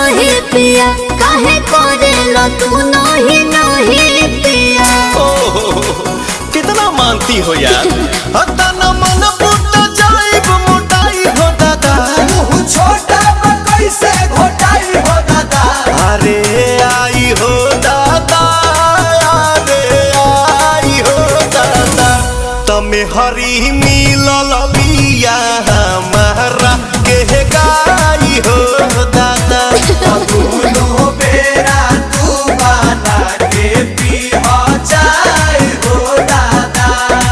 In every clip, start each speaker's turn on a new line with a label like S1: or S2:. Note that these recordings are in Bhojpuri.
S1: रहे पिया काहे करेला तू नहीं नहीं पिया
S2: ओहो, कितना मानती हो यार हतना मन पुट जाइब मोटाई हो दादा
S3: मुँह छोटा बा कैसे घोटाई हो दादा
S2: अरे आई हो दादा अरे आई हो दादा तमे हरी मिलल बिया हमारा के गाई हो दादा
S3: दोनों बेरा तू बना के पी हो जाए हो दादा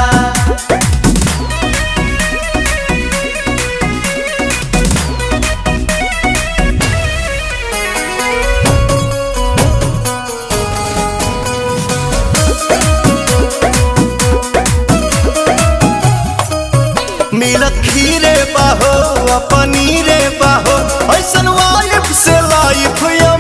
S2: मिलत खीरे बाहो पनीरे बाहो ऐसन वाइफ से लाइफ